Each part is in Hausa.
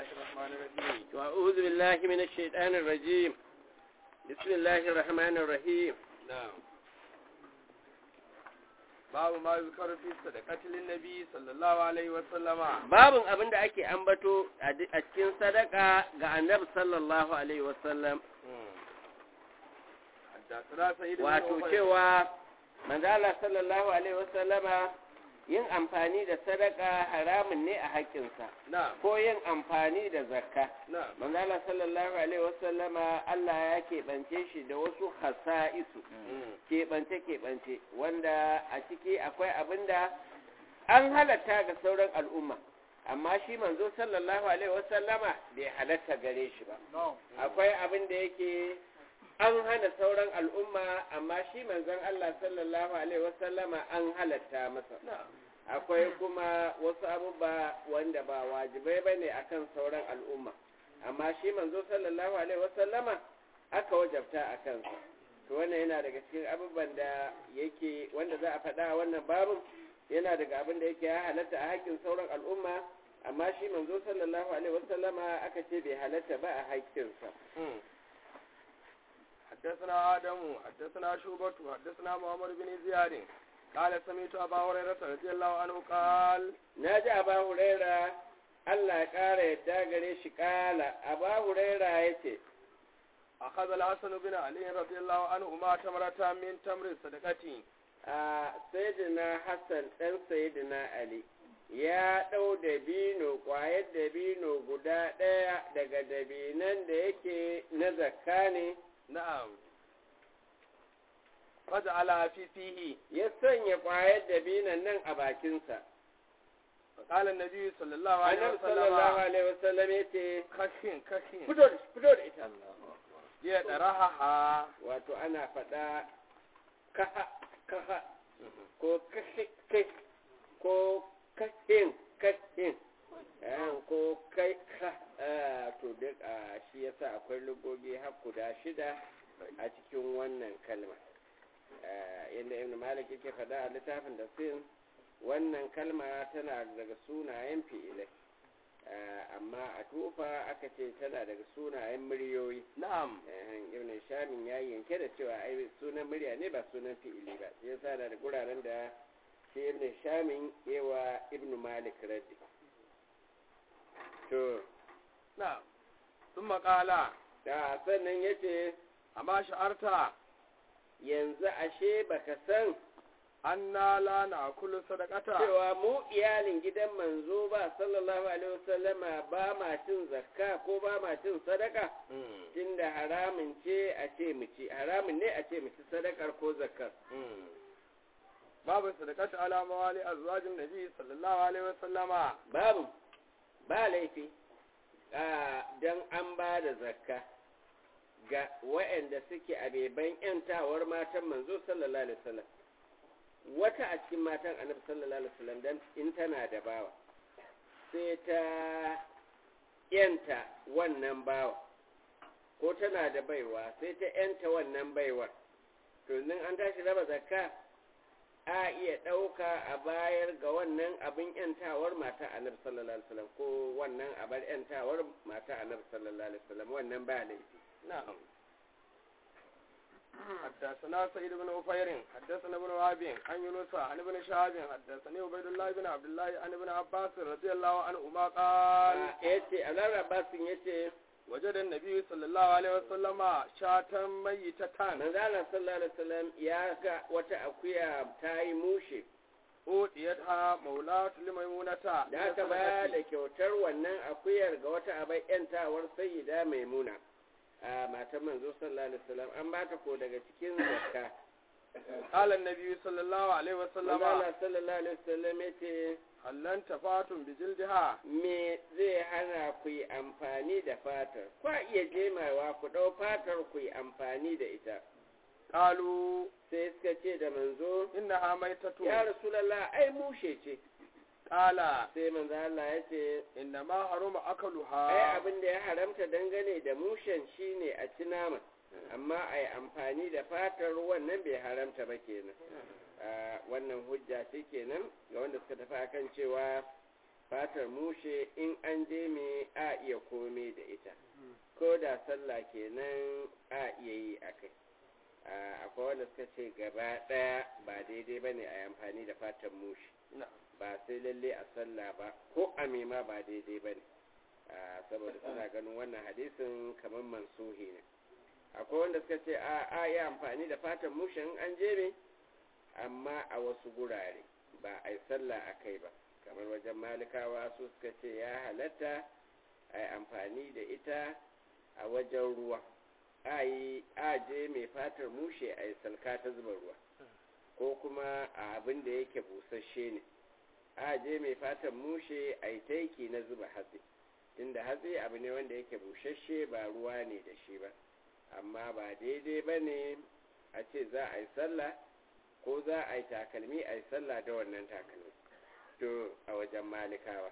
الرحمن الرحيم وأعوذ بالله من الشيطان الرجيم بسم الله الرحمن الرحيم نعم babu ma yuzkaru fi sadaqati linnabi sallallahu alaihi wa sallama babin abin da ake ambato a di- a cikin sadaka ga annabi sallallahu alaihi wasallam حدثنا سيد بن wato عمر. cewa manzala sallallahu alaihi wasallama yin amfani da sadaka haramun ne a haƙƙinsa نعم ko yin amfani da zakka نعم manzala sallallahu alaihi wasallama Allah ya keɓance shi da wasu hasa'isu keɓance-keɓance wanda a ciki akwai abin da an halatta ga sauran al'umma amma shi manzo sallallahu alaihi wasallama bai halatta gare shi ba akwai abin da yake an hana sauran al'umma amma shi manzon Allah sallallahu alaihi wasallama an halatta masa نعم akwai kuma wasu abubuwa wanda ba wajibai bane akan sauran al'umma amma shi manzo sallallahu alaihi wasallama aka wajabta a kansa to wannan yana daga cikin abubuwan da yake wanda za a faɗa a wannan babin yana daga abin da yake ya halatta a haƙƙin sauran al'umma amma shi manzo sallallahu alaihi wasallama aka ce bai halatta ba a haƙƙinsa حدثنا آدم حدثنا شوبة حدثنا محمد بن زياد قال سمعت أبا هريرة رضي الله عنه قال na ji aba huraira Allah ya ƙara yadda gare shi ƙala aba huraira ya ce أخذ الحسن بن علي رضي الله عنهما تمرة من تمر صدقتي a sayidina hassan ɗan sayidina ali ya ɗau dabino ƙwayar dabino guda ɗaya daga dabinan da yake na zakka ne نعم فجعلها في فيه ya sanya ƙwayar dabinan nan a bakinsa فقال النبي صلى الله عليه annabi sallallahu وسلم alaihi wasallam ya ce كخين كخين fito da fito da ita يدرها wato ana faɗa kaha kaha ko kashe kai ko kashin kashin eh, ko kai ka eh, to duk a shi yasa akwai lugogi har guda shida a cikin wannan kalma Eh, yadda ibn malik yake faɗa a littafin da sin wannan kalma tana daga sunayen fi'ilai Eh, amma a tufa aka ce tana daga sunayen muryoyi نعم Eh, ibn shamin ya yanke da cewa ai sunan murya ne ba sunan fi'ili ba shi yasa da guraren da shi ibn shamin yawa ibn malik raddi to نعم ثم قال da sannan yace أما شعرت yanzu ashe baka san أنا لا نأكل صدقة cewa mu iyalin gidan manzo ba sallallahu alaihi wasallama ba ma cin zakka ko ba ma cin sadaka مم. tunda haramun ce a ce mu ci haramun ne a ce mu ci sadakar ko zakkar مم. باب الصدقة على موالي أزواج النبي صلى الله عليه وسلم babu ba laifi don an ba da zakka ga waɗanda suke a beban ‘yantawar matan manzo sallallahu alaihi wasallam wata a cikin matan annabi sallallahu alaihi wasallam dan in tana da bawa sai ta ‘yanta wannan bawa ko tana da baiwa sai ta ‘yanta wannan baiwar to nan an tashi raba zakka a iya ɗauka a bayar ga wannan abin ‘yantawar mata annabi sallallahu alaihi wasallam ko wannan abar ‘yantawar mata annabi sallallahu alaihi wasallam wannan ba laifi نعم حدثنا سيد بن أفير حدثنا ابن وهب عن يونس عن ابن شهاب حدثني عبيد الله بن عبد الله عن ابن عباس رضي الله عنهما قال ya ce alar abbasin ya ce وجد النبي صلى الله عليه وسلم شاة ميتة manzala sallallahu alaihi wasallam ya ga wata akuya ta yi mushe أوتيتها مولاة لميمونة da aka ba da kyautar wannan akuyar ga wata abai ‘yantawar sayyida maimuna a matan manzo sallallahu alaihi wasallam an ba ta ko daga cikin zakka قال النبي صلى الله عليه وسلم manzala sallallahu alaihi wasallam ya ce هل انتفعتم بجلدها me zai hana ku yi amfani da fatar kwa iya jemawa ku ɗau fatar ku yi amfani da ita قالوا sai suka ce da manzo إنها ميتة ya rasulallah ai mushe ce قال sai manzo Allah ya ce إنما حرم ai أكلها abin da ya haramta dangane da mushen shine a ci nama amma a yi amfani da fatar wannan bai haramta ba kenan Ah, wannan hujja ce kenan ga wanda suka tafi akan cewa fatar mushe in an je me a a iya kome da ita ko da sallah kenan a iya yi a kai akwai wanda suka ce gaba ɗaya ba daidai ba ne a yi amfani da fatan mushi ba sai lalle a sallah ba ko a mema ba daidai ba ne saboda suna ganin wannan hadisin kamar mansuhi ne akwai wanda suka ce a a yi amfani da fatan mushin an jebe amma a wasu gurare ba a yi sallah a kai ba kamar wajen malikawa su suka ce ya halatta a yi amfani da ita a wajen ruwa a yi aje mai fatar mushe a yi salka ta zuba ruwa ko kuma a abin da yake busasshe ne aje mai fatar mushe a yi taiki na zuba hatsi tunda hatsi abu ne wanda yake busasshe ba ruwa ne da shi ba amma ba daidai ba ne a ce za a yi sallah ko za a yi takalmi a yi sallah da wannan takalmi to a wajen malikawa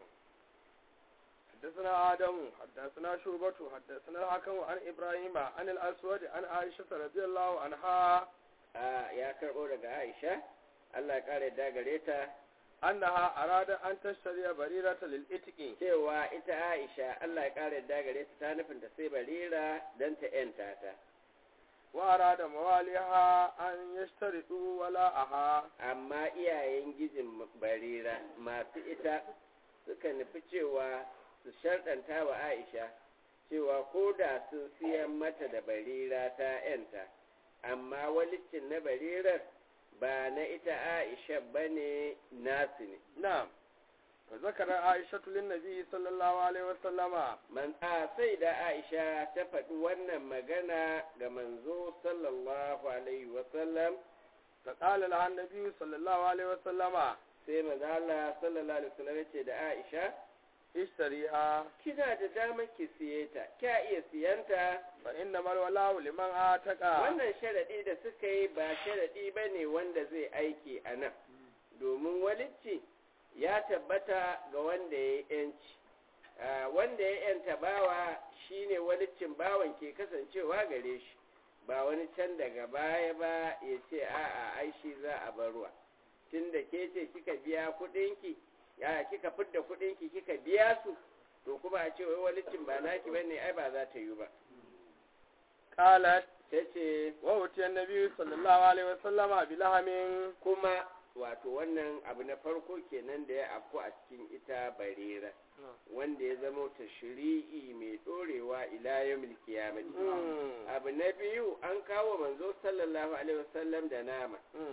حدثنا آدم حدثنا شعبة حدثنا الحكم عن إبراهيم عن الأسود عن عائشة رضي الله عنها يا كربو daga Aisha Allah ya kare da gare ta annaha arada an tashtari barirata lil itqi cewa ita Aisha Allah ya kare da gare ta ta nufin ta sai barira dan ta yanta ta wa arada mawaliha an yashtaridu wala aha amma iyayen gijin barira masu ita suka nufi cewa su sharɗanta wa Aisha cewa ko da sun siyan mata da barira ta ‘yanta, amma walicin na barirar ba na ita Aisha ba ne nasu ne. Na'am, ka zakara Aisha tulin Nabi sallallahu Alaihi wasallama. Man a sai da Aisha ta faɗi wannan magana ga manzo sallallahu Alaihi wasallam. Ta ƙala lahan Nabi sallallahu Alaihi wasallama. Sai manzala sallallahu Alaihi wasallam ce da Aisha, ishtariha kina da damar ki siye ta kya iya siyanta fa inna mal wala liman ataka wannan sharadi da suka yi ba sharadi bane wanda zai aiki a nan domin walicci ya tabbata ga wanda ya yanci wanda ya yanta bawa shine waliccin bawan ke kasancewa gare shi ba wani can daga baya ba ya ce a'a ai shi za a barwa tunda ke ce kika biya kuɗinki ya kika fidda kuɗinki kika biya su to kuma a ce wai walicin ba naki bane ai ba za ta yi ba qalat tace wa wuti annabi sallallahu alaihi wasallama bilahamin kuma wato wannan abu na farko kenan da ya afku a cikin ita barira wanda ya zama ta shiri'i mai dorewa ila yawmil qiyamati abu na biyu an kawo manzo sallallahu alaihi wasallam da nama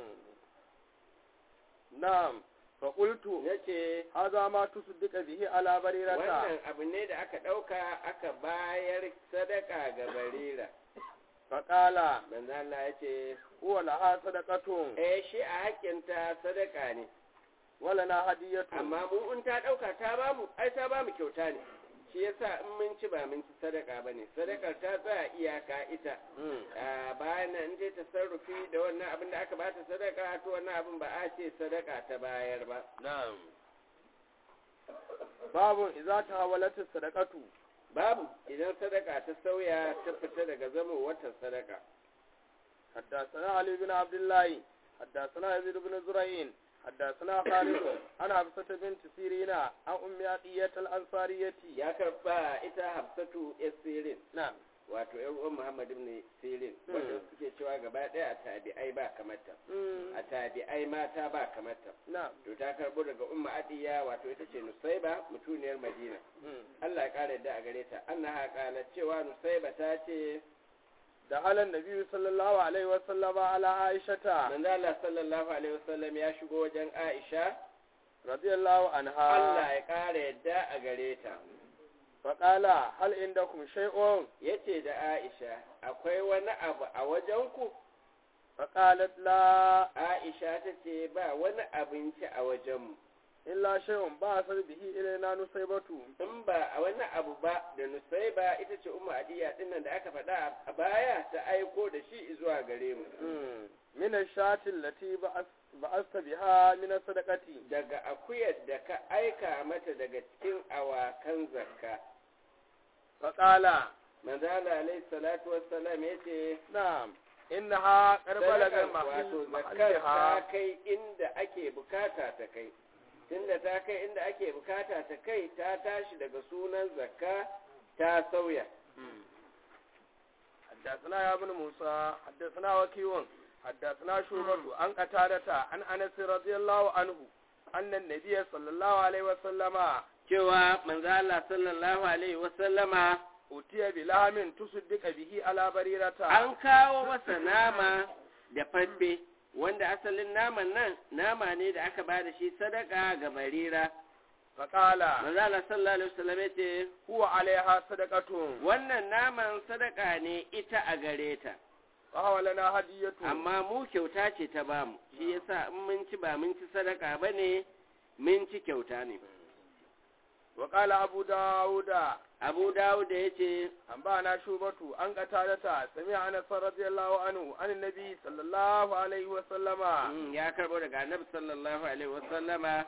na'am fa qultu yace haza ma tusaddiqa bihi ala barirata wannan abu ne da aka dauka aka bayar sadaka ga barira fa qala manzo Allah yace huwa laha sadaqatun eh shi a hakinta sadaka ne wala na hadiyatu amma mu in ta dauka ta bamu ai ta bamu kyauta ne shi yasa in mun ci ba mun ci sadaka bane sadakar ta tsaya iyaka ita bayan nan ta tasarrufi da wannan abin da aka bata sadaka to wannan abin ba a ce sadaka ta bayar ba na'am babu idza tahawalat sadaqatu babu idan sadaka ta sauya ta fita daga zama wata sadaka حدثنا علي بن عبد الله حدثنا يزيد بن زرعين حدثنا خالد عن حفصة بنت سيرين عن أم عطية الأنصارية ya karba ita hafsatu sirin نعم wato yan uwan muhammad ibn sirin wanda suke cewa gaba daya a tabi'ai ba kamata a tabi'ai mata ba kamata نعم to ta karbo daga umma adiya wato ita ce nusaiba mutuniyar madina Allah ya kare da a gare ta annaha qalat cewa nusaiba ta ce دخل النبي صلى الله عليه وسلم على عائشة manzo Allah sallallahu alaihi wasallam ya shigo wajen Aisha رضي الله عنها Allah ya kare yadda a gare ta فقال هل عندكم شيء yace da Aisha akwai wani abu a wajenku فقالت لا Aisha ta ce ba wani abinci a wajenmu إلا شيء بعث به إلينا نصيبة in ba a wani abu ba da Nusaiba ita ce Ummu Adiya dinnan da aka faɗa a baya ta aiko da shi zuwa gare mu من الشاة التي بعث- بعثت بها من الصدقة daga akuyar da ka aika mata daga cikin awakan zakka فقال manzala alaihi salatu wassalam yace نعم إنها قد بلغ sadakar wato محل zakkar ta محلها kai inda ake bukata ta kai tunda ta kai inda ake bukata ta kai ta tashi daga sunan zakka ta sauya حدثنا يا ابن موسى حدثنا وكيع حدثنا شعبة عن قتادة عن أنس رضي الله عنه أن النبي صلى الله عليه وسلم cewa manzo Allah sallallahu alaihi wasallama أتي بلحم تصدق به على بريرة an kawo masa nama da faffe wanda asalin naman nan nama ne da aka bada shi sadaka ga barira فقال manzo Allah sallallahu alaihi wasallam yace هو عليها صدقة wannan naman sadaka ne ita a gare ta وهو لنا هدية amma mu kyauta ce ta bamu shi yasa in mun ci ba mun ci sadaka bane mun ci kyauta ne وقال أبو داود Abu Dawud ya ce أنبأنا شوبة عن قتادة سمع أنس رضي الله عنه عن النبي صلى الله عليه وسلم Mm, ya karbo daga annabi sallallahu alaihi wasallama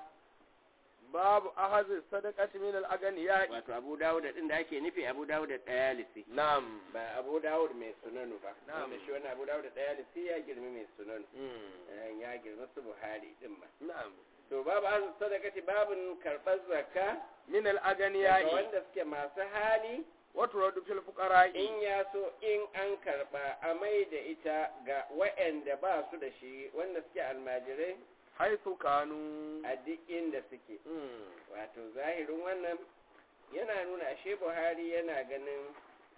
باب أخذ الصدقة من الأغنياء wato abu dawud din da ake nufi abu dawud dayalisi نعم ba abu dawud mai sunanu ba Na'am. wanda shi wannan abu dawud dayalisi ya girmi mai sunanu Eh, ya girma su buhari din ma نعم to babu an sadakati babun karɓar zakka من daga الأغنياء wanda suke masu hali وترد في الفقراء in ya so in an karɓa a mai da ita ga waɗanda ba su da shi wanda suke almajirai حيث كانوا a duk inda suke مم. wato zahirin wannan yana nuna ashe buhari yana ganin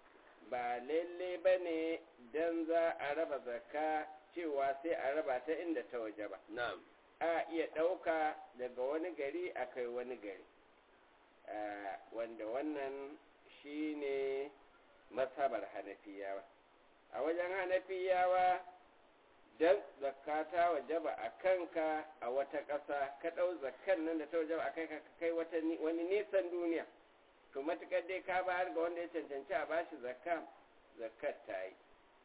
ba lalle ba ne don za a raba zakka cewa sai a raba ta inda ta waje ba نعم a iya ɗauka daga wani gari a kai wani gari Ah, wanda wannan shi ne masabar hanafiyawa a wajen hanafiyawa don zakka ta wajaba a kanka a wata ƙasa ka ɗau zakkan nan da ta wajaba a kai ka kai wata ni- wani nisan duniya to matuƙar dai ka bayar ga wanda ya cancanci a bashi zakka zakkar ta yi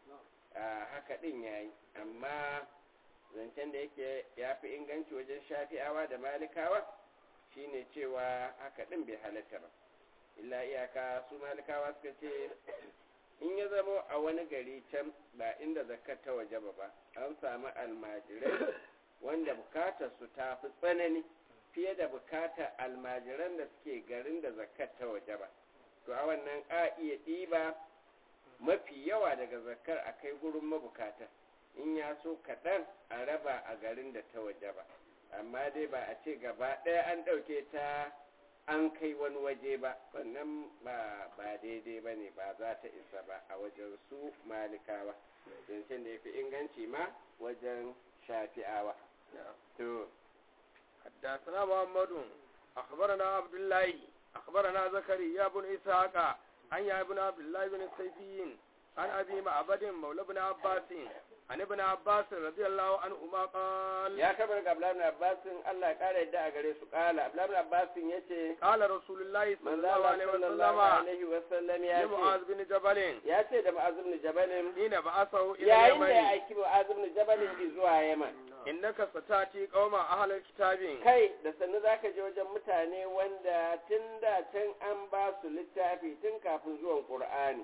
a haka ɗin ya yi amma zancen da yake ya fi inganci wajen shafi'awa da malikawa shine cewa haka ɗin bai halatta ba illa iyaka su malikawa suka ce in ya zamo a wani gari can ba inda zakar ta waje ba ba an samu almajirai wanda bukatar su ta fi tsanani fiye da bukatar almajiran da suke garin da zakar ta waje ba to a wannan a iya ɗiba mafi yawa daga zakar a kai gurin mabukata in ya so kaɗan a raba a garin da ta waje ba amma dai ba a ce gaba ɗaya an ɗauke ta an kai wani waje ba wannan ba ba daidai ba ne ba za ta isa ba a wajen su malikawa zancen da ya fi inganci ma wajen shafi'awa to حدثنا محمد أخبرنا عبد الله أخبرنا زكريا بن إسحاق عن يا ابن عبد الله بن السيفيين عن أبي معبد مولى بن عباس عن ابن عباس رضي الله عنهما قال ya kabar ga Abdullahi ibn Abbasin Allah ya kara yadda a gare su kala Abdullahi ibn Abbasin yace قال رسول الله صلى manzo الله Allah عليه sallallahu وسلم alaihi wasallam ya لمعاذ ce بن جبل ya ce da Mu'az ibn Jabal حين بعثه إلى yayin da ya اليمن aiki Mu'az ibn Jabal zuwa Yaman إنك ستأتي قوم أهل الكتاب kai da sannu zaka je wajen mutane wanda tun da can an ba su littafi tun kafin zuwan Qur'ani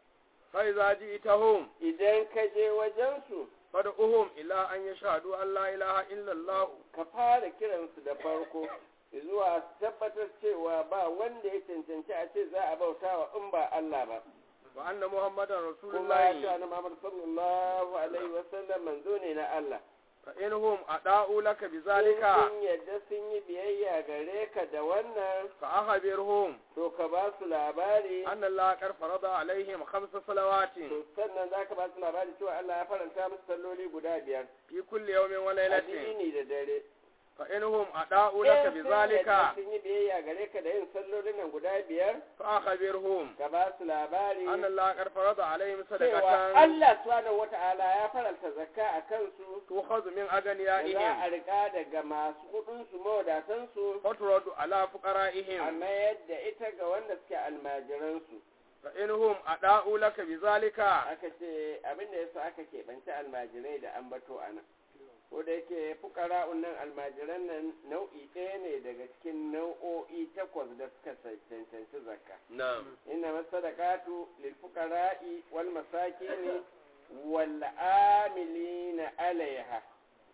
فإذا جئتهم idan ka je wajensu فادعوهم إلى أن يشهدوا أن لا إله إلا الله ka fara kiransu da farko zuwa su tabbatar cewa ba wanda ya cancanci a ce za a bauta wa in ba Allah ba وأن محمدا رسول kuma ya ce الله annabi Muhammad sallallahu alaihi wasallam manzo ne na Allah فإنهم أداؤوا لك in بذلك sun yadda sun yi biyayya gare ka da wannan فأخبرهم to ka ba su labari أن الله قد فرض عليهم خمس صلوات to sannan za ka ba su labari cewa Allah ya faranta musu salloli guda biyar في كل يوم وليلة addini da dare فإنهم أداؤوا لك in sun بذلك yadda sun yi biyayya gare ka da yin sallolin nan guda biyar فأخبرهم ka ba su labari أن الله قد فرض عليهم cewa صدقة Allah subhanahu wata'ala ya faranta zakka a kansu تؤخذ من da za a أغنيائهم rika daga masu kudinsu mawadatansu وترد على فقرائهم amma yadda ita ga wanda suke almajiransu فإنهم أداؤوا لك بذلك aka ce abinda yasa aka keɓanci almajirai da ambato a nan ko da yake fukara'un nan almajiran nan nau'i ɗaya ne daga cikin nau'o'i takwas da suka cancanci zakka نعم inna masadaqatu lil fuqara'i wal masakini wal amilina alaiha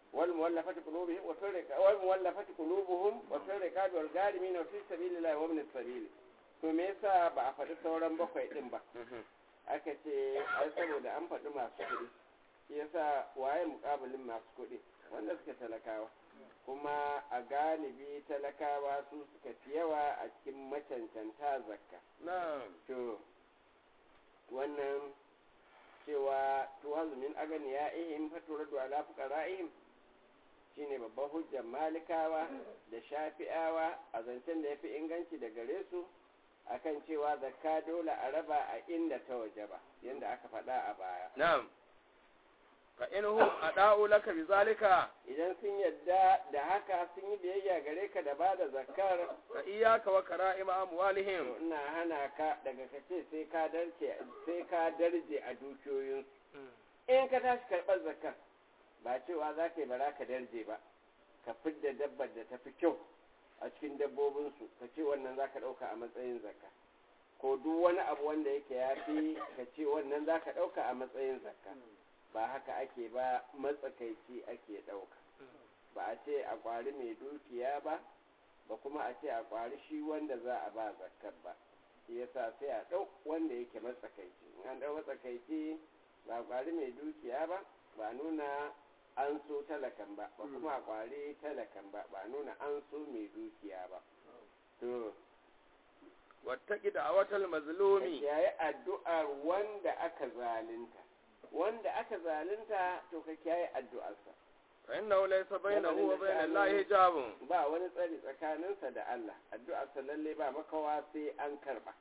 wal muwallafati qulubuhum wa fi riqabi wal muwallafati qulubuhum wa fi riqabi wal gharimin wa fi sabilillahi wa ibn sabil to me yasa ba a faɗi sauran bakwai din ba aka ce ai saboda an faɗi masu kuɗi shi yasa waye muƙabilin masu kuɗi wanda suke talakawa kuma a galibi talakawa su suka fi yawa a cikin macancanta zakka na'am to wannan cewa tuwazu min agani ya ihim fatura da ala fuqara'ihim shine babban hujjar malikawa da shafi'awa a zancen da yafi inganci da gare su akan cewa zakka dole a raba a inda ta waje ba yanda aka faɗa a baya na'am fa inhum ada'u laka bizalika idan sun yadda da haka sun yi biyayya gare ka da bada zakkar fa iyyaka wa kara'ima amwalihim to ina hana ka daga kace sai ka darje sai ka darje a dukiyoyin in ka tashi karɓar zakkar ba cewa za ka yi bara ka darje ba ka fidda dabbar da ta fi kyau a cikin dabbobinsu ka ce wannan za ka ɗauka a matsayin zakka ko duk wani abu wanda yake ya fi ka ce wannan za ka ɗauka a matsayin zakka ba haka ake ba matsakaici ake ɗauka ba a ce a ƙwari mai dukiya ba ba kuma a ce a ƙwari shi wanda za a ba zakkar ba shi yasa sai a ɗau wanda yake matsakaici in an ɗau matsakaici ba a ƙwari mai dukiya ba ba nuna an so talakan ba ba kuma a ƙwari talakan ba ba nuna an so mai dukiya ba to wattaqi da'watal mazlumi yayi addu'ar wanda aka zalunta wanda aka zalunta to ka kiyaye addu'arsa fa innahu laysa bainahu wa bainal lahi hijabun ba wani tsari tsakaninsa da Allah addu'arsa lalle ba makawa sai an karba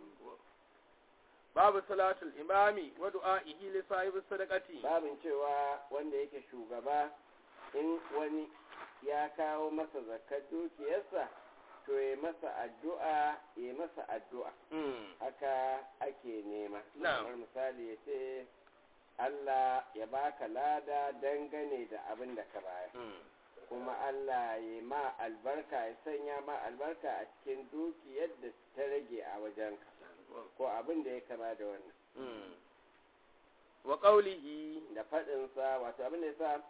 babu salatul imami wa du'a'ihi li sahibi sadaqati babin cewa wanda yake shugaba in wani ya kawo masa zakar dukiyarsa to ya masa addu'a ya masa addu'a mm haka ake nema Na'am. kamar misali ya ce Allah ya baka lada dangane da abin da ka bayar mm kuma Allah ya ma albarka ya sanya ma albarka a cikin dukiyar da ta rage a wajenka ko abin da ya kama da wannan mm wa qawlihi da faɗinsa wato abin da ya sa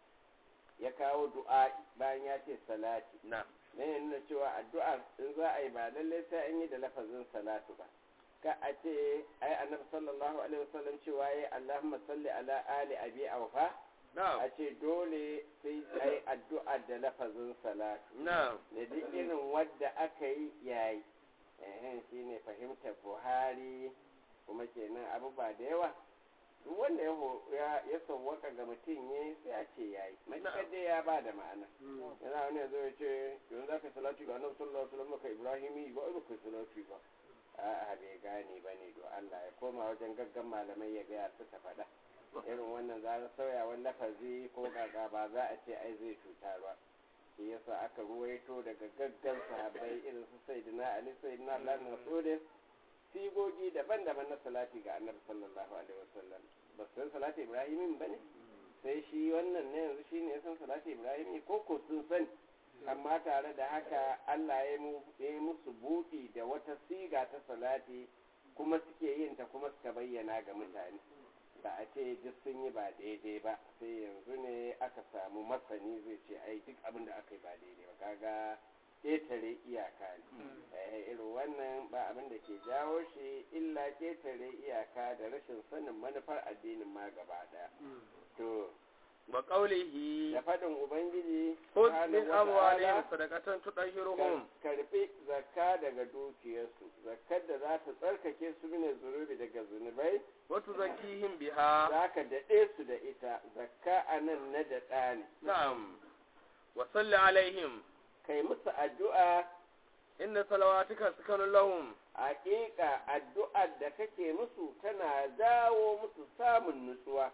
ya kawo du'a bayan ya ce salati na ne ya nuna cewa addu'ar in za a yi ba lallai sai an yi da lafazin salatu ba ka a ce ai annabi sallallahu alaihi wasallam cewa yayi Allahumma salli ala ali abi awfa na a ce dole sai ai addu'a da lafazin salatu na da duk irin wadda aka yi yayi eh shine fahimtar Buhari kuma kenan abubuwa da yawa duk wanda ya ho- ya ya sawwaka ga mutum ya sai a ce yayi matuƙar dai ya ba da ma'ana yana wani yanzu ya ce yanzu za ka salatu ga annabi sallallahu alaihi wasallam ka ibrahimi ba ba ka salatu ba a'a bai gane ba ne do Allah ya koma wajen gaggan malamai ya gaya suka faɗa irin wannan za a sauya wani lafazi ko gaga ba za a ce ai zai cuta ba shi yasa aka ruwaito daga gaggan sahabbai irin su sayyidina ali sayyidina Allah na masudin sigogi daban-daban na salati ga annabi sallallahu alaihi wasallam ba su san salati ibrahimin ba ne sai shi wannan ne yanzu shi ne ya san salati ibrahimi ko ko sun sani amma tare da haka Allah ya mu- ya yi musu buɗi da wata siga ta salati kuma suke yin ta kuma suka bayyana ga mutane ba a ce duk sun yi ba daidai ba sai yanzu ne aka samu masani zai ce ai duk abin da aka yi ba daidai ba kaga ƙetare iyaka ne Eh, irin wannan ba abin da ke jawo shi illa ƙetare iyaka da rashin sanin manufar addinin ma gaba ɗaya to wa qawlihi da faɗin ubangiji khudh subhanahu min wa amwalihim ta'ala, sadaqatan tudahhiruhum karbi zakka daga dukiyarsu zakkar da za ta tsarkake su mine zunubi daga zunubai wa tuzakkihim biha za ka daɗe su da ita zakka a nan na daɗa ne na'am wa salli alaihim kai musu addu'a inna salawatika sakanun lahum haƙiƙa addu'ar da kake musu tana dawo musu samun nutsuwa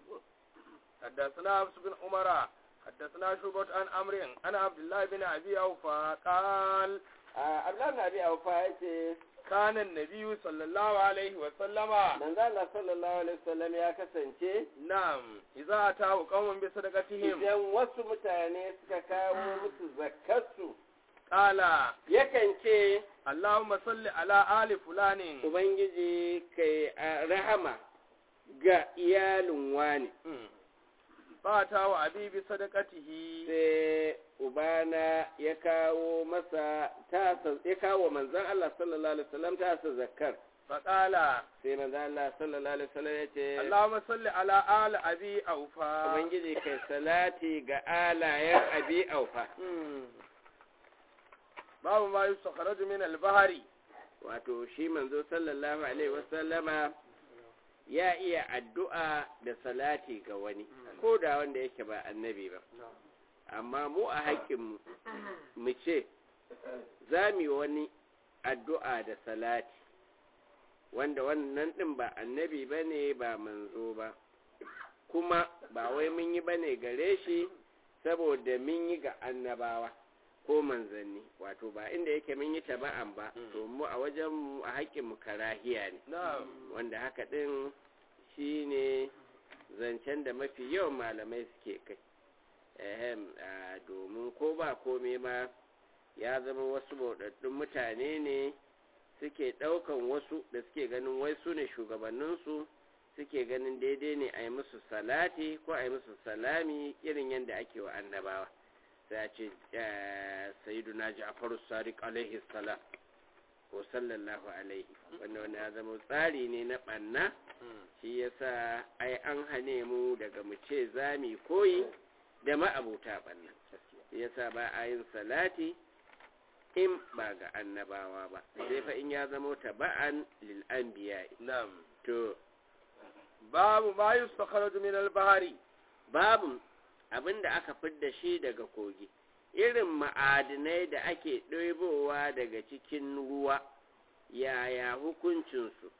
حدثنا حفص بن عمر حدثنا شعبة عن عمرو عن عبد الله بن أبي أوفى قال Abdullahi na bi aufa ya ce كان النبي صلى الله عليه وسلم manzo Allah sallallahu alaihi wasallam ya kasance نعم إذا أتاه قوم بصدقتهم idan wasu mutane suka kawo musu zakkarsu قال yakan ce اللهم صل على آل فلان Ubangiji kai a rahama ga iyalin wani, مم. fata wa abi bi sadaqatihi sai ubana ya kawo masa tasa ya kawo manzon Allah sallallahu alaihi wasallam tasa zakkar faqala sai manzon Allah sallallahu alaihi wasallam ya ce Allahumma salli ala ali abi aufa ubangiji kai salati ga alayen abi aufa Hmm. babu ma yustakhraju min al-bahri wato shi manzo sallallahu alaihi wasallama ya iya addu'a da salati ga wani ko da wanda yake ba annabi ba amma mu a haƙƙinmu mu ce za mu yi wani addu'a da salati wanda wannan ɗin ba annabi ba ne ba manzo ba kuma ba wai mun yi ba ne gare shi saboda mun yi ga annabawa ko manzanni wato ba inda yake mun yi taba'an ba to mu a wajen mu a haƙƙinmu karahiya ne na'am wanda haka ɗin shi ne zancen da mafi yawan malamai suke kai ehem a domin ko ba kome ma ya zama wasu bauɗaɗɗun mutane ne suke ɗaukan wasu da suke ganin wai su ne shugabanninsu suke ganin daidai ne a yi musu salati ko a yi musu salami irin yadda ake wa annabawa sai a ce sayiduna ja'faru sadiq alaihi salam ko sallallahu alaihi wanda wanda ya zama tsari ne na ɓanna shi yasa ai an hane mu daga mu ce za mu koyi da ma'abuta ɓanna shi yasa ba a yin salati in ba ga annabawa ba sai fa in ya zama taba'an lil anbiya na'am to babu ma yustakhraju min al-bahri babu abinda aka fidda shi daga kogi irin ma'adinai da ake ɗoibowa daga cikin ruwa yaya hukuncinsu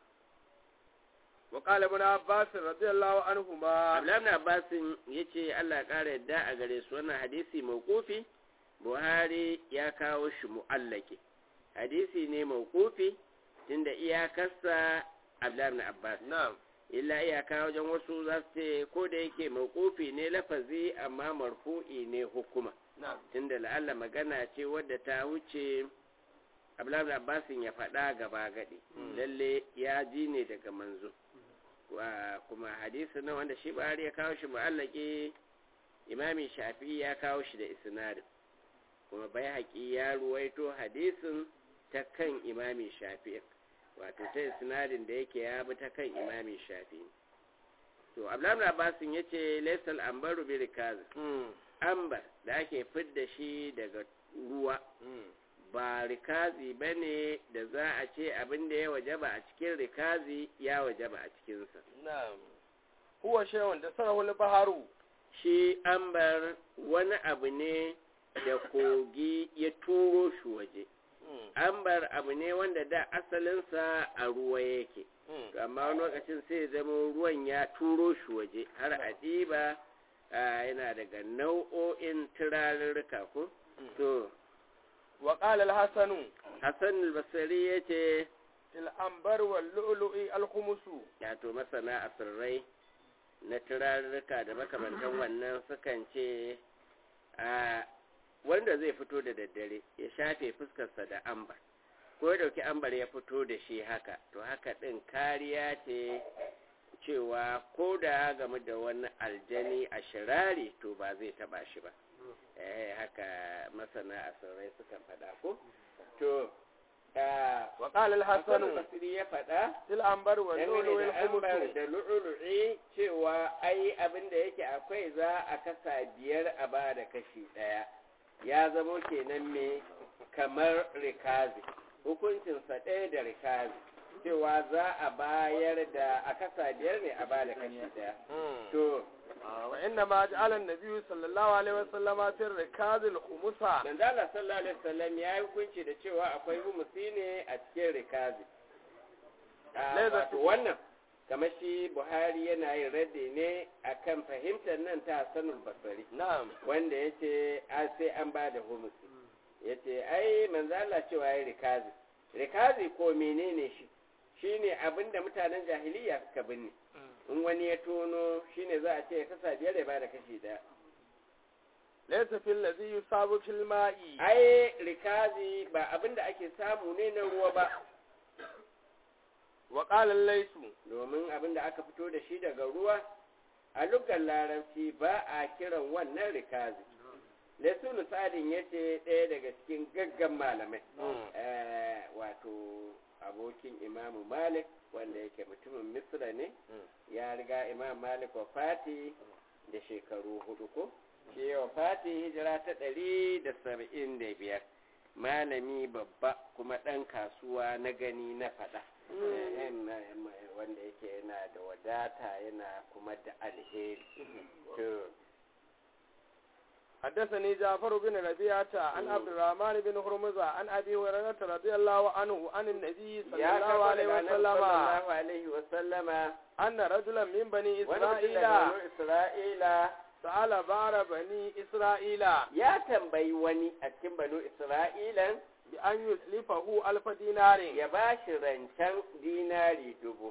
wa qala ibn abbas radiyallahu anhuma abdullahi abbasin ya ce allah ƙara yadda a gare su wannan hadisi mawqufi buhari ya kawo shi mu'allaki hadisi ne mawqufi tunda iyakarsa abdullahi abbas na'am illa iyaka wajen wasu za su ce ko da yake mawqufi ne lafazi amma marfu'i ne hukuma na'am tunda la'alla magana ce wadda ta wuce abdullahi abbasin ya faɗa gaba gaɗi lalle ya ji ne daga manzo Wa- kuma hadisi na wanda shi bari ya kawo shi mu'allaki imami shafi ya kawo shi da isnadin kuma bai haƙi ya ruwaito hadisin ta kan imami shafi wato ta isnadin da yake ya bi ta kan imami shafi to abdullahi abbasin ya ce laisal ambaru bi rikaz hmm ambar da ake fidda shi daga ruwa hmm ba rikazi ba ne da za a ce abin da ya wajaba a cikin rikazi ya wajaba a cikinsa na'am huwa shay'un da sarahu al-bahru shi ambar wani abu ne da kogi ya turo shi waje hmm ambar abu ne wanda da asalinsa a ruwa yake hmm To amma wani lokacin sai zama ruwan ya turo shi waje har a ɗiba a, yana daga nau'o'in turarurruka ko to wa qala al-hasan hassan al-basri ya ce fil anbar wal lu'lu'i al-khumusu wato masana asirrai na turarurruka da makamantan wannan sukan ce a wanda zai fito da daddare ya shafe fuskarsa da ambar ko ya dauki ambar ya fito da shi haka to haka din kariya ce cewa ko da game da wani aljani a shirari to ba zai taba shi ba eh haka masana asirrai sukan faɗa ko to ah, wa qala Hassan al-hasan Basri ya faɗa fil anbar wal dangane lu'lu'i da ambar al-khumusu da lu'ulu'i cewa ai abin da yake akwai za a kasa biyar a ba da kashi ɗaya ya zamo kenan me kamar rikazi hukuncinsa ɗaya da rikazi cewa za a bayar da a kasa biyar ne a ba da kashi ɗaya hmm to wa inna ma ja'ala an-nabiy sallallahu alaihi wasallam fi rikaz al-khumusa manzala sallallahu alaihi wasallam ya yi hukunci da cewa akwai humusi ne a cikin rikazi a Laisa- wato wannan kamar shi buhari yana yin raddi ne akan fahimtar nan ta hassanul basari na'am wanda ya ce sai an ba da humusi ya ce ai manzala cewa ya rikazi rikazi ko menene shi shine abin da mutanen jahiliya suka binne in wani ya tono shine za a ce ya kasa biyar ya ba da kashi daya laysa fil ladhi yusabu fil ma'i ai rikazi ba abin da ake samu ne na ruwa ba wa qala laysu domin abin da aka fito da shi daga ruwa a lugar larabci ba a kiran wannan rikazi lesulu sadin ya ce ɗaya daga cikin gaggan malamai wato abokin imamu malik wanda yake mutumin misra ne ya riga imam malik wa fati da shekaru hudu ko shi wa fati hijira ta ɗari da saba'in da biyar malami babba kuma ɗan kasuwa na gani na faɗa wanda yake yana da wadata yana kuma da alheri حدثني جعفر بن ربيعة عن عبد الرحمن بن هرمزة عن أبي هريرة رضي الله عنه عن النبي صلى الله عليه وسلم الله عليه وسلم أن رجلا من بني إسرائيل إسرائيل سأل بعض بني إسرائيل يا تنبي وني أتكن بنو إسرائيل بأن يسلفه ألف دينار يباشر رنشان ديناري دبو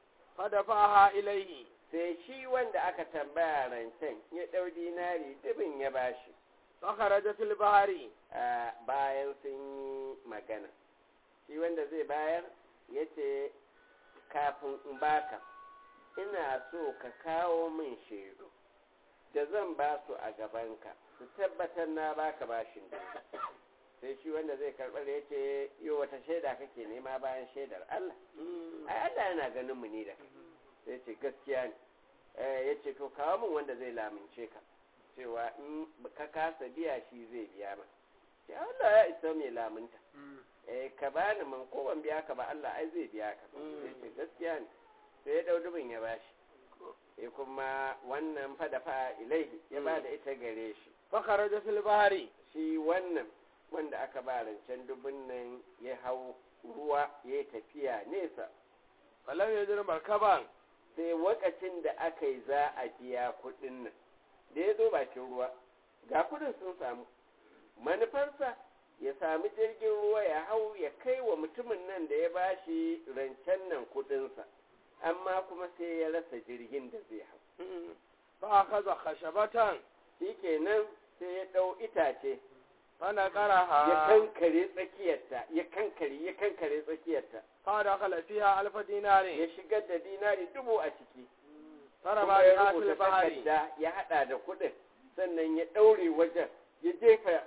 فدفعها إليه sai shi wanda aka tambaya rancen ya ɗau dinari dubin ya bashi. Fakaraja fil bahari. bayan sun yi magana. Shi wanda zai bayar ya ce, kafin in baka, ina so ka kawo min shaidu da zan ba su a gabanka, su tabbatar na baka bashin dubu. sai shi wanda zai karɓar ya ce, yi wata shaida kake nema bayan shaidar Allah. Ai, Allah yana ganin mu ne da kai. sai ce gaskiya ne ya ce to kawo min wanda zai lamince ka cewa in ka kasa biya shi zai biya ma ya Allah ya isa mai lamunta eh ka bani man ko ban biya ka ba Allah ai zai biya ka sai ce gaskiya ne sai ya dau dubin ya bashi sai kuma wannan fada fa ilaihi ya ba da ita gare shi fa kharaja fil bahari shi wannan wanda aka ba rancen dubin nan ya hau ruwa ya tafiya nesa falam yajri markaban sai wakacin da aka yi za a biya kuɗin nan da ya zo bakin ruwa ga kuɗin sun samu manufarsa ya sami jirgin ruwa ya hau ya kai wa mutumin nan da ya bashi rancen nan kuɗinsa amma kuma sai ya rasa jirgin da zai hau fa kaza khashabatan shikenan sai ya ɗau itace fana qaraha ya kankare tsakiyarta ya kankare ya kankare tsakiyarta fa dakhala fiha alf dinari ya shigar da dinari dubu a ciki farama kuma ya biha rubuta fil bahari takarda ya hada da kuɗin sannan ya ɗaure wajen ya jefa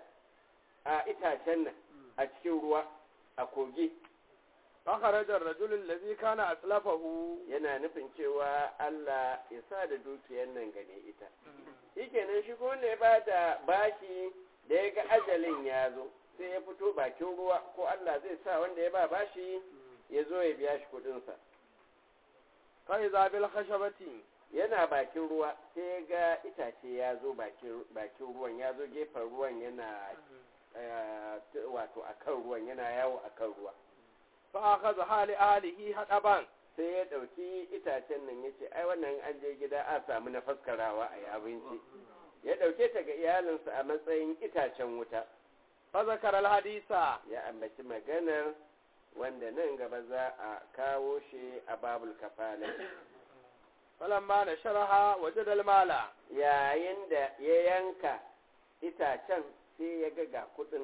a itacen nan a cikin ruwa a kogi fa kharaja ar-rajul alladhi kana aslafahu yana nufin cewa Allah ya sa da dukiyar nan gane ita shikenan shi ko wanda ya bada bashi da ya ga ajalin ya zo sai ya fito bakin ruwa ko Allah zai sa wanda ya ba bashi ya zo ya biya shi kuɗinsa fa iza bil khashabati yana bakin ruwa sai ya ga itace ya zo bakin bakin ruwan ya zo gefen ruwan yana eh, t- wato akan ruwan yana yawo akan ruwa fa akhadha hali ahlihi hadaban sai ya ɗauki itacen nan ya ce ai wannan an je gida a samu na faskarawa a yi abinci ya ɗauke ta ga iyalinsa a matsayin itacen wuta fa zakara al-hadisa ya ambaci maganar wanda nan gaba za a kawo shi a babul kafala falamma nasharaha wajada al-mala yayin da ya yanka itacen sai ya ga ga kudin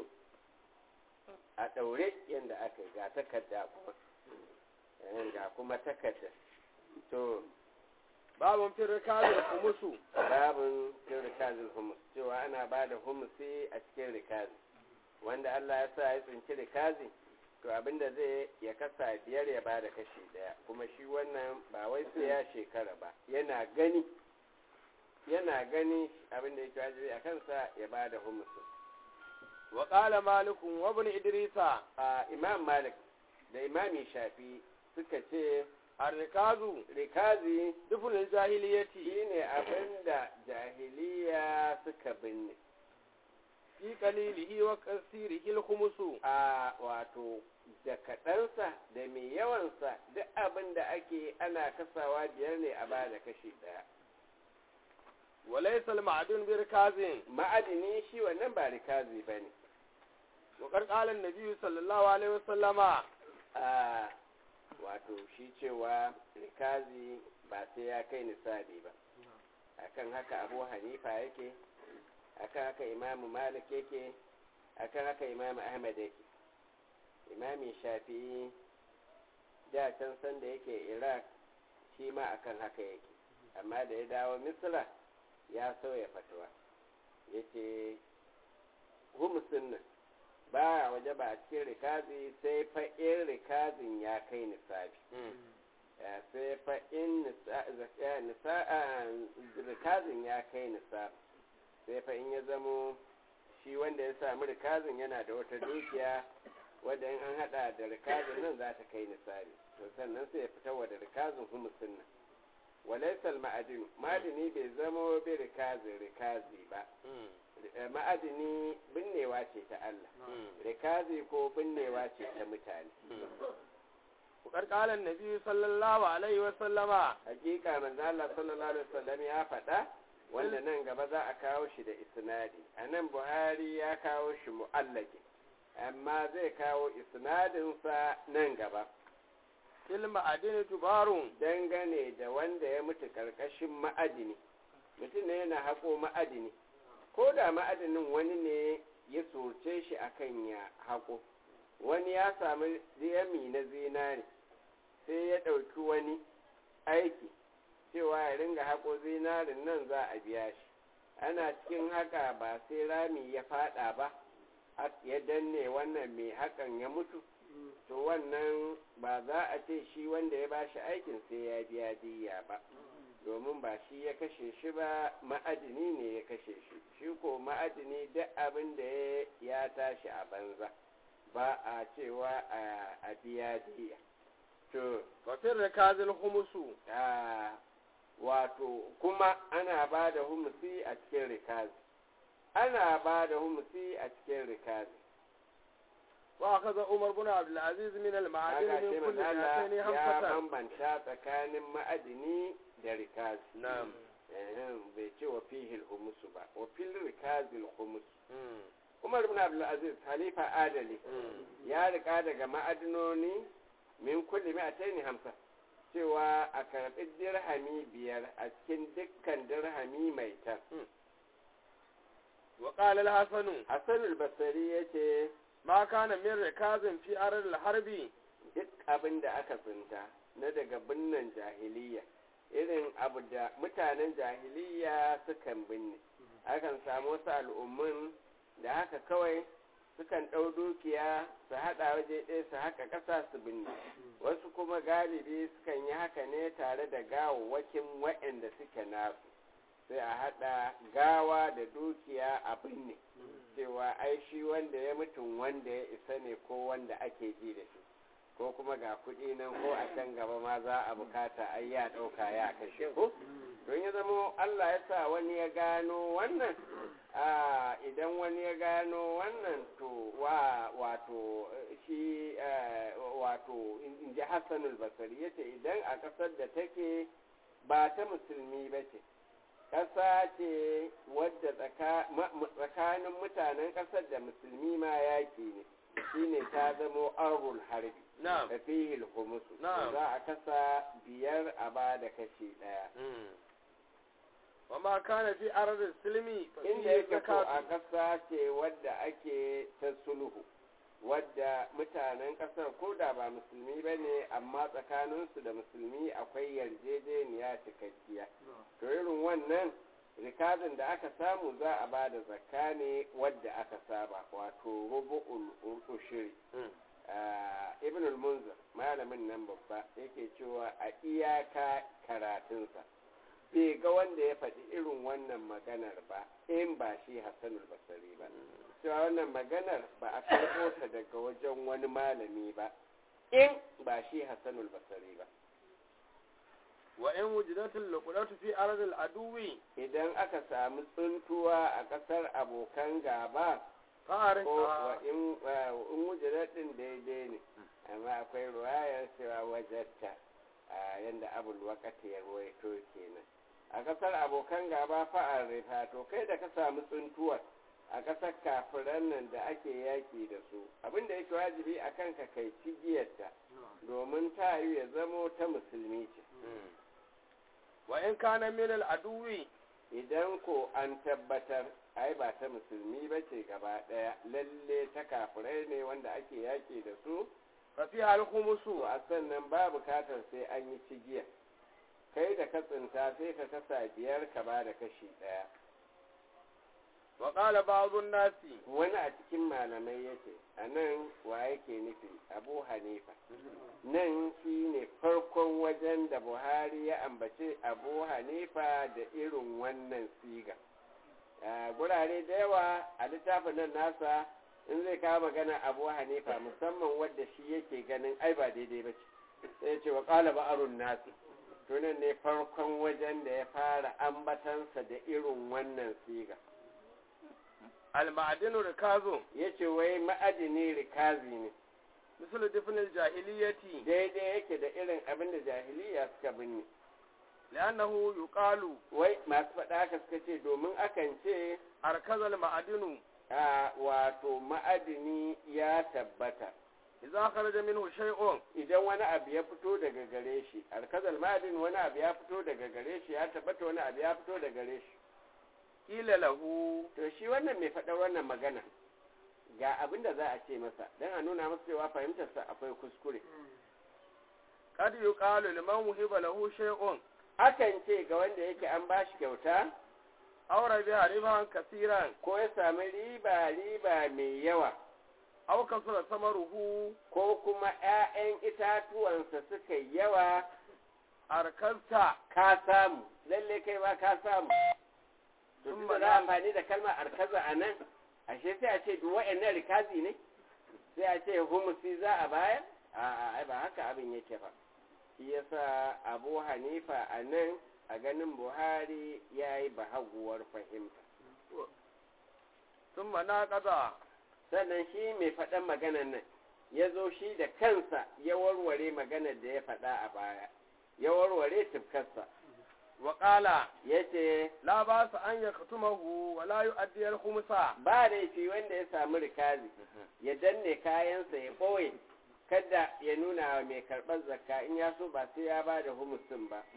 a ɗaure yadda aka yi ga takarda kuma Eh, ga kuma takarda to babun fi rikazi khumusu babin cikin rikazin humus cewa ana ba da humusi a cikin rikazi wanda Allah ya sa ya tsinci rikazi to abinda zai ya kasa biyar ya ba da kashi daya kuma shi wannan ba wai sai ya shekara ba yana gani yana gani abinda yake wajibi a kansa ya ba da humusi wa qala malik wa ibn idrisa a imam malik da imami shafi suka ce ar-rikazu rikazi duful jahiliyati shine abinda jahiliya suka binne fi qalilihi wa kasirihi al-khumusu a wato da kaɗansa da mai yawansa duk abin da ake ana kasawa biyar ne a ba da kashi ɗaya wa laysa al-ma'dun bi rikazin ma'adini shi wannan ba rikazi ba ne wa qad qala an-nabi sallallahu alaihi wasallama a wato shi cewa rikazi ba sai ya kai nisabi ba akan haka abu hanifa yake akan haka imamu malik yake akan haka imamu ahmad yake imami shafi'i da can sanda yake iraq shi ma akan haka yake amma da ya dawo misra ya sauya fatuwa ya ce humusin nan ba waje ba a cikin rikazi sai fa in rikazin ya kai nisabi sai fa in rikazin ya kai nisabi sai fa in ya zamo shi wanda ya sami rikazin yana da wata dukiya wadda in an hada da rikazin nan za ta kai nisabi to sannan sai ya fitar wa da rikazin humusin nan walaisal ma'adin ma'adini bai zamo bi rikazin rikazi ba ma'adini binnewa ce ta Allah rikazi ko binnewa ce ta mutane Bukar kalan Nabi sallallahu alaihi wa sallama hakika manzo Allah sallallahu alaihi wasallam ya faɗa wanda nan gaba za a kawo shi da isnadi a nan Buhari ya kawo shi mu'allaki amma zai kawo isnadinsa nan gaba fil ma'adini tubarun dangane da wanda ya mutu karkashin ma'adini mutum ne yana haƙo ma'adini ko da ma'adinin wani ne ya soce shi akan ya haƙo wani ya sami diyami na zinari sai ya ɗauki wani aiki cewa ya ringa haƙo zinarin nan za a biya shi ana cikin haka ba sai rami ya fada ba ya danne wannan mai hakan ya mutu to wannan ba za a ce shi wanda ya bashi aikin sai ya biya diya ba domin ba shi ya kashe shi ba ma'adini ne ya kashe shi shi ko ma'adini duk abin da ya tashi a banza ba a cewa a biya diya to wafin rikazin humusu wato kuma ana ba da humusi a cikin rikazi ana ba da humusi a cikin rikazi wa kaza umar bin abdul aziz min al ma'adin Haka ce min kulli manzala mi'atayn ya hamsatan bambanta tsakanin ma'adini da rikazi na'am Ehem, bai ce wa fihil humusu ba wa fil rikazil humus Mm. umar bin abdul aziz halifa adali Mm. ya rika daga ma'adinoni min kulli mi'atayn hamsa cewa a karɓi dirhami biyar a cikin dukkan dirhami mai tan wa qala al hasan hassanul basari ya ce ma kana min rikazin fi arar al harbi duk abin da aka tsinta na daga binnan jahiliya irin abu da mutanen jahiliya sukan binne akan samu wasu al'ummun da haka kawai sukan ɗau dukiya su haɗa waje ɗaya su haka ƙasa su binne wasu kuma galibi sukan yi haka ne tare da gawawwakin waɗanda suke nasu sai a haɗa gawa da dukiya a binne cewa ai shi wanda ya mutum wanda ya isa ne ko wanda ake ji da shi ko kuma ga kuɗi nan ko a can gaba ma za a bukata ai ya ɗauka ya kashe ko don ya zama Allah ya sa wani ya gano wannan a idan wani ya gano wannan to wa wato eh, shi eh, wato in ji Hassanul Basri yace idan a ƙasar da take ba ta musulmi ba ce ƙasa ce wadda tsaka- ma- mu- tsakanin mutanen ƙasar da musulmi ma yaƙi ne shine ta zamo arul harbi na'am da fihil humusu Na'am. za a kasa biyar a ba da kashi ɗaya Mm. wa ma kana fi arar al silmi fa inda fihi yake ko a zakatu ƙasa ce wadda ake ta sulhu wadda mutanen ƙasar ko da ba musulmi ba ne amma tsakaninsu da musulmi akwai yarjejeniya cikakkiya to irin wannan rikazin da aka samu za a ba da zakka ne wadda aka saba wato rubu'ul ushiri Mm. Ah, ibn al-munzir malamin nan babba yake cewa a iyaka karatunsa bai ga wanda ya faɗi irin wannan maganar ba in ba shi hassanul basari ba cewa wannan maganar ba a karɓo ta daga wajen wani malami ba in ba shi hassanul basari ba wa in wujidatul luqdatu fi arar al aduwi idan aka samu tsuntuwa a ƙasar abokan gaba fa'arin ko wa in wa in wujudat din daidai ne amma akwai ruwayar cewa wajatta a yanda abul waqati ya ruwaito kenan a kasar abokan gaba fa'ar rifa to kai da ka samu tsuntuwar a kasar kafiran nan da ake yaki da su abinda yake wajibi a kanka kai cigiyarta domin ta yi ya zamo ta musulmi ce wa in kana min al aduwi idan ko an tabbatar ai ba ta musulmi ba ce gaba ɗaya lalle ta kafirai ne wanda ake yaƙi da su fa fi al to khumusu a sannan ba bukatar sai an yi cigiya kai da ka tsinta sai ka kasa biyar ka ba da kashi ɗaya wa qala ba'dhu nasi wani a cikin malamai yace a nan wa yake nufi abu hanifa nan shi ne farkon wajen da buhari ya ambace abu hanifa da irin wannan siga a gurare da yawa a littafin nan nasa in zai kawo magana abu hanifa musamman wadda shi yake ganin ai ba daidai ba ce sai ya ce wa ƙala ba'arun nasi tunan ne farkon wajen da ya fara ambatansa da irin wannan siga al-ma'dinu rikazu ya ce wai ma'adini rikazi ne misal difn al-jahiliyyati daidai yake da irin abin da jahiliya suka binne li'annahu yuqalu wai masu faɗa haka suka ce domin akan ce arkazal ma'adinu a wato ma'adini ya tabbata idza kharaja minhu shay'un idan wani abu ya fito daga gare shi alkazal ma'adin wani abu ya fito daga gare shi ya tabbata wani abu ya fito daga gare shi qila lahu to shi wannan mai faɗar wannan magana ga abin da za a ce masa don a nuna masa cewa fahimtarsa akwai kuskure kad yuqalu liman wuhiba lahu shay'un akan ce ga wanda yake an bashi kyauta aw rabiha riban kasiran ko ya sami riba riba mai yawa aw kasura samaruhu ko kuma 'ya'yan itatuwansa suka yi yawa arkasta ka samu lalle kai ba ka samu to Sun tunda za mana- a amfani da kalmar arkaza a nan ashe sai a ce duk wa'annan rikazi ne sai a ce humusi za a bayar a'a ai ba haka abin yake ba shi yasa abu hanifa a nan a ganin buhari ya yi bahaguwar fahimta thumma naqada sannan shi mai faɗan maganan nan ya zo shi da kansa ya warware maganar da ya faɗa a baya ya warware tufkarsa wa qala ya ce la ba'sa an yaktumahu wa la yu'addi al-khumsa ba laifi wanda ya samu rikazi ya danne kayansa ya ɓoye kada ya nuna wa mai karɓar zakka in ya so ba sai ya ba da humusin ba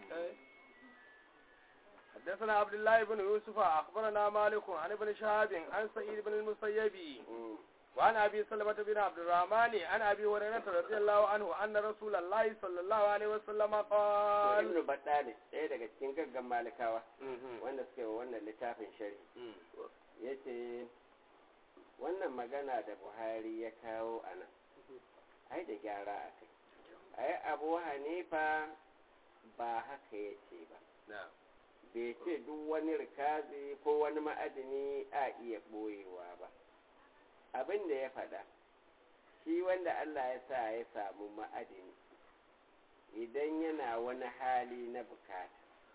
حدثنا عبد الله بن يوسف أخبرنا مالك عن ابن شهاب عن سعيد بن المسيب Mm. وعن أبي سلمة بن عبد الرحمن عن أبي هريرة رضي الله عنه أن رسول الله صلى الله عليه وسلم To قال ibnu battali ɗaya daga cikin gaggan malikawa wanda suke wa wannan littafin shari ya ce wannan magana da buhari ya kawo a nan ai da gyara a kai ai abu hanifa ba haka ya ce ba نعم bai ce duk wani rikazi ko wani ma'adini a iya ɓoyewa ba abin da ya faɗa shi wanda Allah ya sa ya samu ma'adini idan yana wani hali na bukata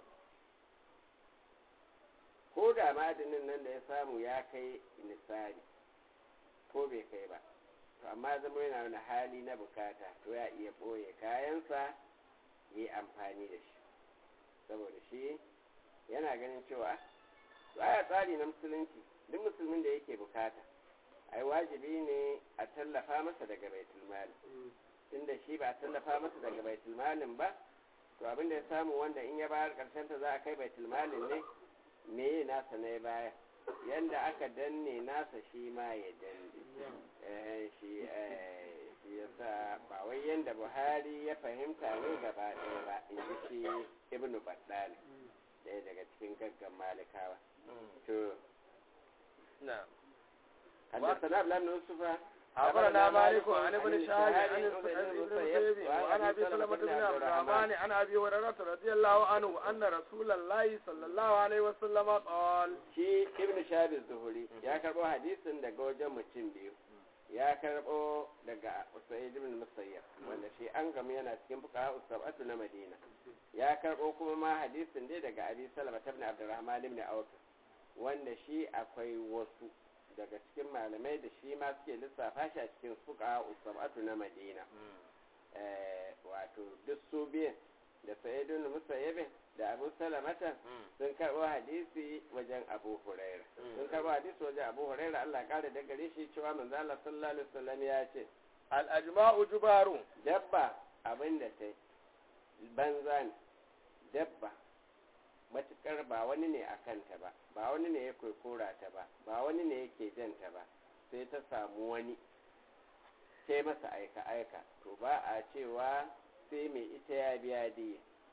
ko da ma'adinin nan da ya samu ya kai nisari ko bai kai ba to amma zama yana wani hali na bukata to ya iya ɓoye kayansa ya yi amfani da shi saboda shi yana ganin cewa baya tsari na musulunci duk musulmin da yake bukata ai wajibi ne a tallafa masa daga baitul mali tunda shi ba a tallafa masa daga baitul malin ba to abin da ya samu wanda in ya bayar karshen ta za a kai baitul malin ne me nasa na ya baya yanda aka danne nasa shi ma ya danne eh shi eh shi yasa ba wai yanda Buhari ya fahimta ne gaba ɗaya ba in ji shi Ibn Baddali ɗaya daga cikin gaggan malikawa to نعم حدثنا ابن بن يوسف أخبرنا مالك عن ابن شهاب عن سعيد بن المسيب وعن أبي سلمة بن عبد الرحمن عن أبي هريرة رضي الله عنه أن رسول الله صلى الله عليه وسلم قال shi ibn shabi zuhuri ya karbo hadisin daga wajen mutum biyu ya karbo daga usaid ibn musayyab wanda shi an gamu yana cikin fuqaha usabatu na madina ya karbo kuma ma hadisin dai daga abi salama ibn abdurrahman ibn auf wanda shi akwai wasu daga cikin malamai da shi ma suke lissafa shi a cikin fuqaha usabatu na madina eh wato duk su biyan da sa'id ibn musayyab da abu salamata sun karɓo hadisi wajen abu huraira sun karɓo hadisi wajen abu huraira Allah ya kare da gare shi cewa manzo Allah sallallahu alaihi wasallam ya ce الأجماع جبار dabba abin da ta banza ne dabba matukar ba wani ne a kanta ba ba wani ne ya kora ta ba ba wani ne yake janta ba sai ta samu wani sai masa aika aika to ba a cewa sai mai ita ya biya diya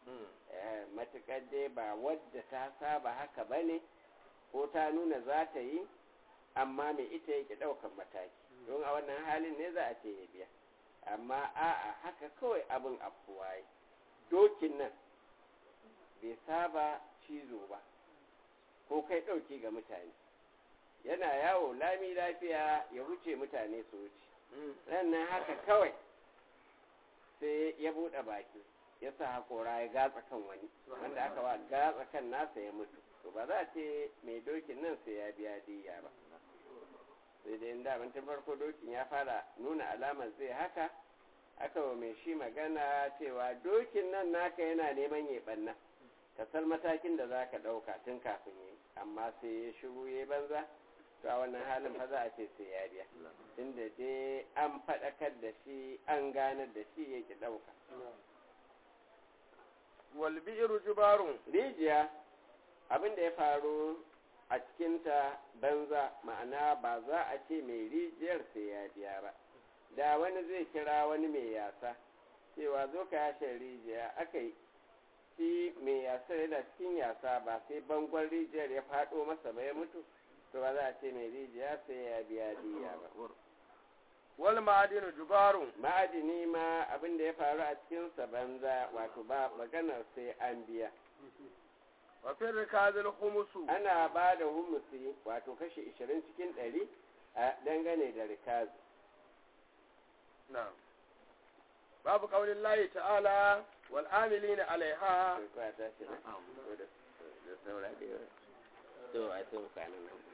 matuƙar dai ba wadda ta saba haka ba ne ko ta nuna za ta yi amma mai ita yake ɗaukan mataki don a wannan halin ne za a ce ya biya amma a'a haka kawai abin afuwa yi dokin nan bai saba cizo ba ko kai ɗauki ga mutane yana yawo lami lafiya ya wuce mutane su wuce rannan haka kawai sai ya buɗe baki ya sa haƙora ya gatsa kan wani wanda aka wa gatsa kan nasa ya mutu to ba za a ce mai dokin nan sai ya biya diya ba sai dai inda tun farko dokin ya fara nuna alamar zai haka aka wa mai shi magana cewa dokin nan naka yana neman ya ɓanna ka san matakin da za ka ɗauka tun kafin yi amma sai ya shiru ya banza to a wannan halin fa za a ce sai ya biya inda dai an faɗakar da shi an ganar da shi yake ɗauka walbi'iru jubarun rijiya abin da ya faru a cikinta banza ma'ana ba za a ce mai rijiyar sai ya biya ba da wani zai kira wani mai yasa cewa zo ka yashe rijiya aka yi shi mai yasa yana cikin yasa ba sai bangon rijiyar ya faɗo masa ba ya mutu to ba za a ce mai rijiya sai ya biya diya ba wal ma'adinu jubarun ma'adini ma abin da ya faru a cikinsa banza wato ba maganar sai an biya wa fi rikazil khumusu ana ba da humusi wato kashi 20 cikin 100 a dangane da rikazi na'am babu qaulin lahi ta'ala wal amilina alaiha to a tashi na da saura da yawa to a tun kwanan nan